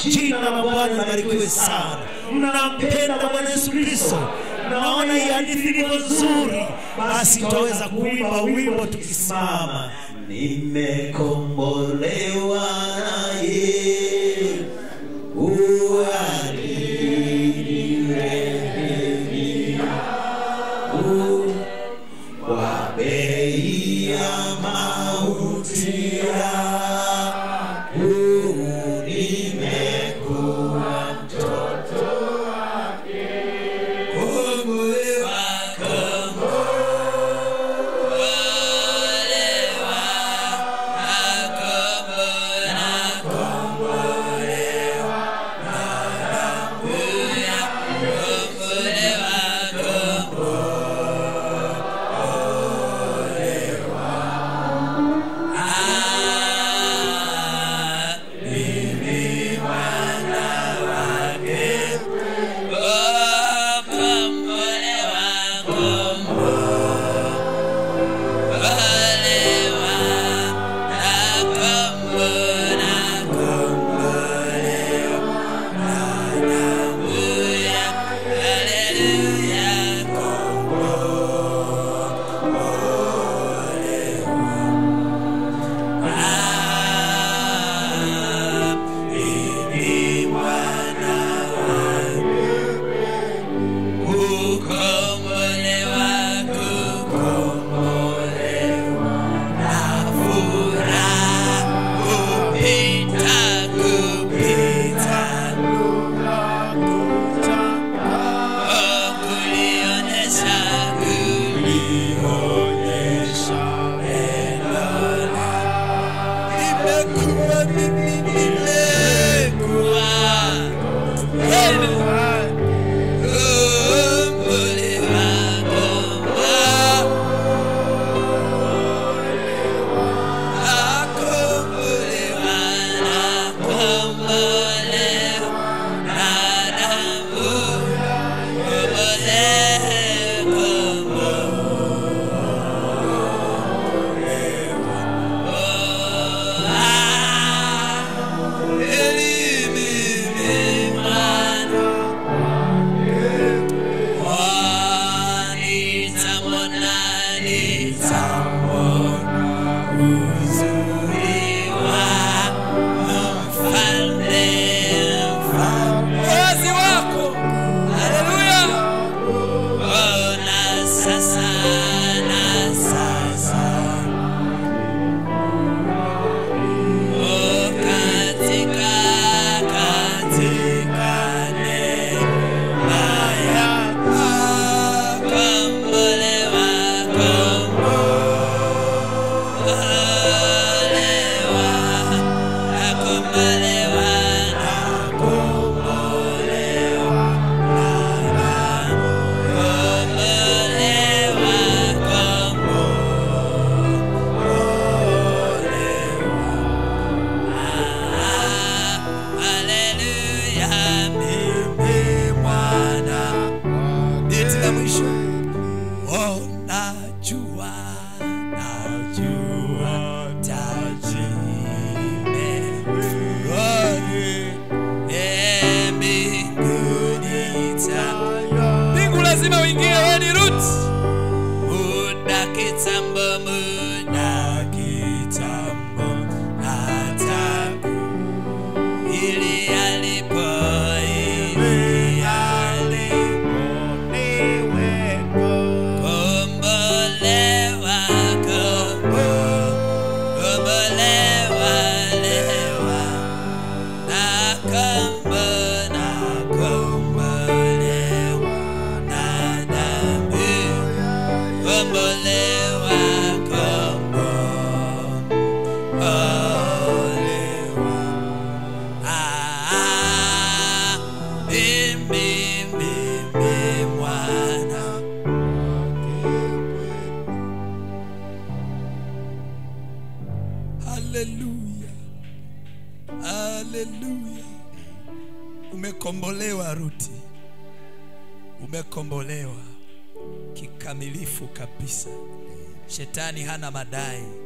jina la bwana libarikiwe sana mnampenda bwana yesu kristo naona hii hadithi ilivyo nzuri basi tutaweza kuimba wimbo tukisimama nimekombolewa naye kwa bei ya mauti yangu nimekuwa mtoto wake kombolewa kombolewa nakombolewa nakombolewa lazima uingie wewe ni root muda kitambo muda kitambo hataku ili alipo ili alipo kombolewa kombo kombolewa lewa na kombo na kombolewa na dhambi kombolewa kombo olewa ah mimi mimi mwana haleluya haleluya umekombolewa ruti umekombolewa kikamilifu kabisa shetani hana madai